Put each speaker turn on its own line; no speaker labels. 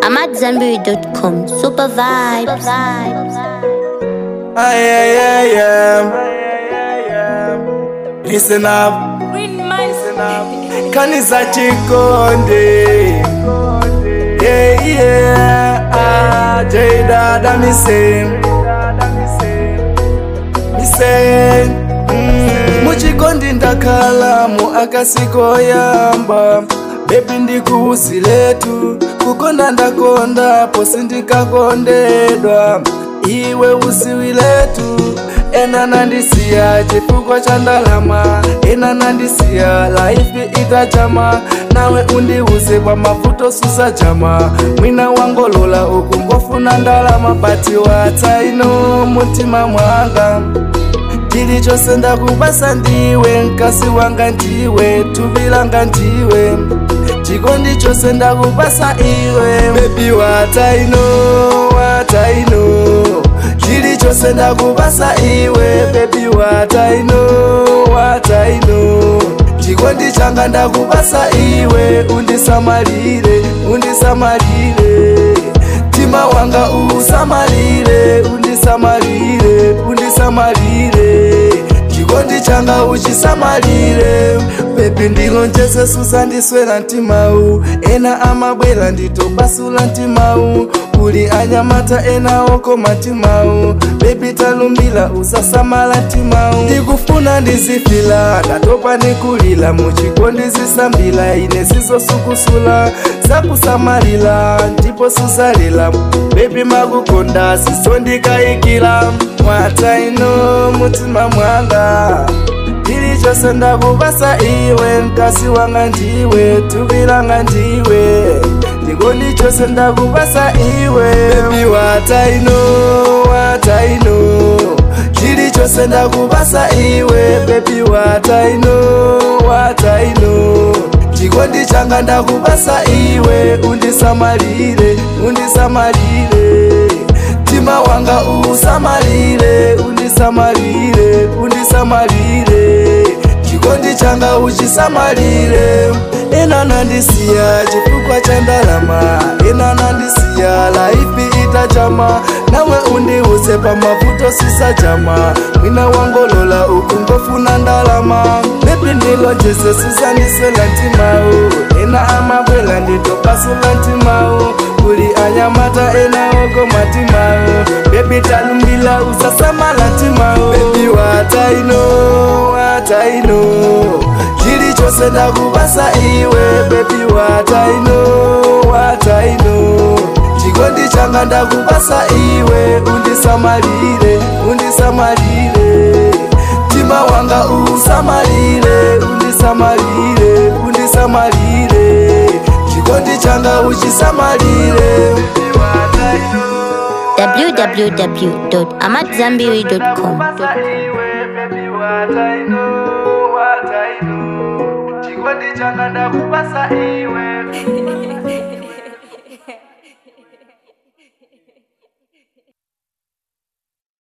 I'm at Zenberry.com. Super vibes.
Ay, ay, ay, ay. Listen up, listen up. Kanisa Chikonde. Yeah, yeah. Ah, J Dada Missing. Missing. Mm. Muchikondi ndakhala mu akasiko yamba bebi ndikuusiletu kukonda ndakonda posi ndikakondedwa iwe usiwiletu ena nandisiya chifukwa cha ndalama ena nandisiya laifi itachama nawe undiuze kwa mavuto susa chama mwina wangolola uku ngofuna ndalama pati watsaino mutima mwanga chilichonse ndakubasa ndiwe mkasi wanga ndiwe thupi langa ndiwe chikondi chonse ndakubasa iwe bebi wataino wataino chilichonse ndakubasa iwe bebi wataino wataino chikondi changa ndakubasa iwe undisamalire undisamalire mtima wanga usamalire undisamalire undisamalire chikondi changa uchisamalire bebi ndilonjeze susandiswera mtimau ena amabwera nditopasula mtimau kuli anyamata ena oko matimau bebi talumbila usasamala mtimau ndikufuna ndizifila ndatopa ndikulila muchikondi zisambila ine sizosukusula zakusamalila ndipo susalila bebi makukonda sisondikayikila mwataino mutima mwanga chilichonse ndakubasa iwe mkasi wanga ndiwe thupi langa ndiwe chikondi chonse ndakubasa iwe bebi wataino wataino chilichonse ndakubasa iwe bebi wataino wataino chikondi changa ndakubasa iwe undisamalire undisamalire mtima wanga usamalire undisamalire undisamalire chikondi changa uchisamalire ena nandisiya chifukwa cha ndalama ena nandisiya laifi itachama nawe undiuze pamavuto sisachama mwina wangolola uku ngofuna ndalama bebi ndilonjeze susanisela ntimau ena amabwela nditopasula ntimau kuli anyamata ena oko matimau bebi talumbila usasamala ntimau bebi wataino wataino chilichonse ndakubasa iwe bebi wataino wataino chikondi changa ndakubasa iwe undisamalire undisamalire mtima wanga usamalire undisamalire undisamalire chikondi changa uchisamalire
www.amatzambiri.com.
chikondi changa ndakubasa iwe